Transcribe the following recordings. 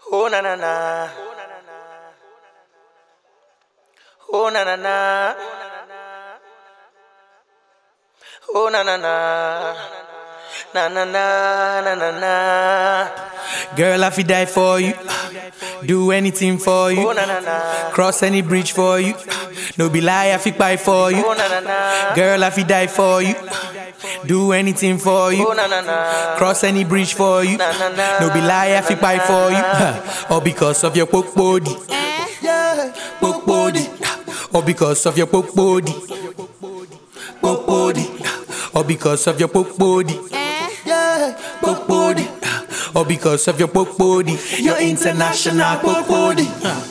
Oh na na na. Oh na na na. Oh na na na. Na na na na na na. Girl, I fi die for you. Do anything for you. Oh na na na. Cross any bridge for you. No be lie, I fi buy for you. Oh na na na. Girl, I fi die for you. Do anything for you. Oh na na na. Cross any bridge for you. Na, na, na. No be lie, I fi buy for you. All because of your poke body. Yeah. Poke body. All because of your poke body. Poke body. All because of your poke body. Yeah. Poke body. All because of your poke body. Your international poke body.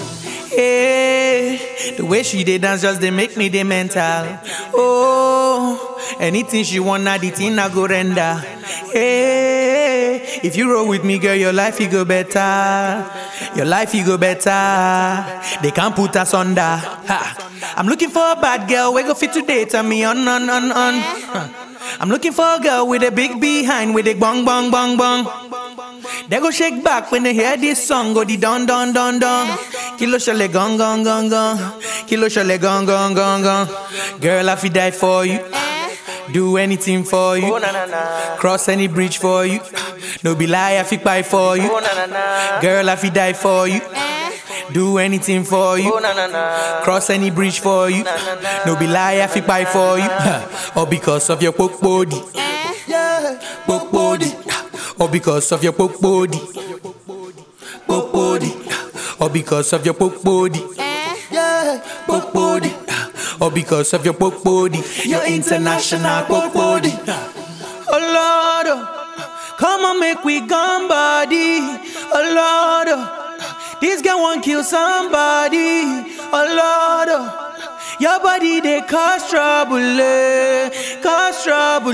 Hey, the way she dey dance just dey make me dey mental. Oh, anything she want, na the thing I go render. Hey, if you roll with me, girl, your life you go better. Your life you go better. They can't put us under. Ha. I'm looking for a bad girl, we go fit today, tell me on, on, on, on. Huh. I'm looking for a girl with a big behind, with a bong, bong, bong, bong. They go shake back when they hear this song, go the don don don don. Kilo shale gong gong gong gong. Kilo shale gong gong gong gong. Girl, I fi die for you. Do anything for Oh you. na na na. Cross any bridge for you. No be lie, I fi buy for Oh you. na na na. Girl, I fi die for you. Do anything for Oh you. na na na. Cross any bridge for you. No be lie, I fi buy for you. All because of your poke body. Yeah. Poke body. Or because of your poke body. Poke body. Or because of your poke body. Yeah. Poke body. Or because of your poke body. Your international poke body. Oh Lord, oh, come on, make we gone body. Oh Lord, oh, this girl want kill somebody. Oh Lord, oh, your body they cause trouble, eh, cause trouble.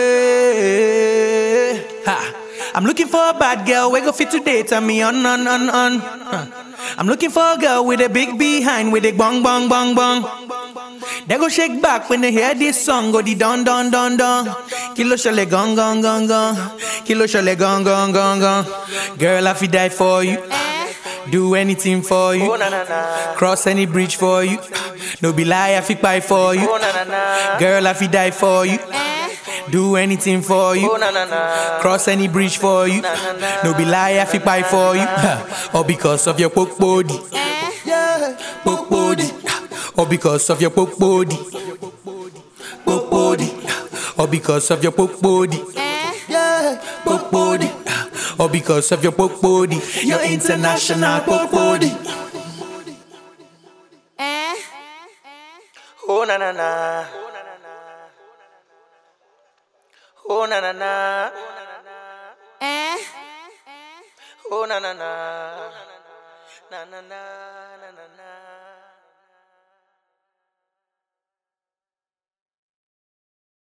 eh. Ha. I'm looking for a bad girl, we go fit today, tell me on, on, on, on. Huh. I'm looking for a girl with a big behind, with a bong, bong, bong, bong. They go shake back when they hear this song, go the don don don don. Kilo shale gong gong gong gong. Kilo shale gong gong gong gong. Girl, I fi die for you. Do anything for Oh you. na na na. Cross any bridge for you. No be lie, I fi buy for you. Oh na na na. Girl, I fi die for you. Do anything for Oh you. na na na. Cross any bridge for you. No be lie, I fi buy for you. All because of your poke body. Yeah. Poke body. Or because of your poke body. Poke body. Or because of your poke body. Yeah. Poke body. Or because of your poke body. Your international poke body. Oh na na na. Oh na na na. Oh na na na. Na na na na na na.